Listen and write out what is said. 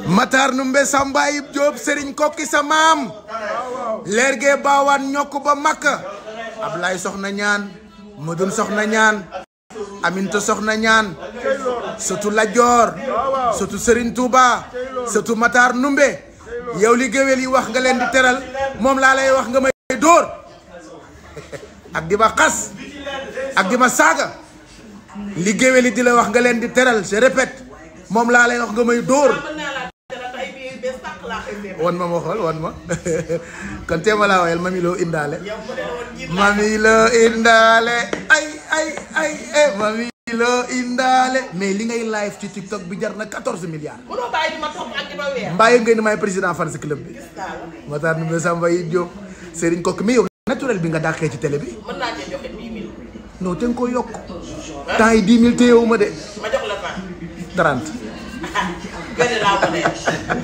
Matar Numbe Samba Ayib Diop Serigne Kokki sa maam leer gee baawaan ñokk ba makka Ablaye soxna ñaan Modou soxna ñaan Aminta soxna ñaan surtout Lajoor surtout Serigne Touba surtout Matar Numbe yow li géwél yi wax nga leen di teral moom laa lay wax nga may dóor ak di ma xas ak di ma saaga li géwél yi di la wax nga leen di teral je répète moom laa lay wax nga may dóor wan ma ma xool wan ma kon teema laa wayal mami loo indaale mami loo indaale ay ay ay eh mami loo indaale mais li ngay live ci TikTok bi jar na 14 milliards mënoo bàyyi di ma topp ak di ma weer. mbaaye ngay ni may président fan si club bi Matar Numbe Samba Ayib Diop Serigne Kokki mais yow naturel bi nga dàqee ci télé bi mën naa cee joxe 10 000. non te nga ko yokk temps yi 10 000 téyewu ma de ma jox la fan. 30 gën laa ko dee.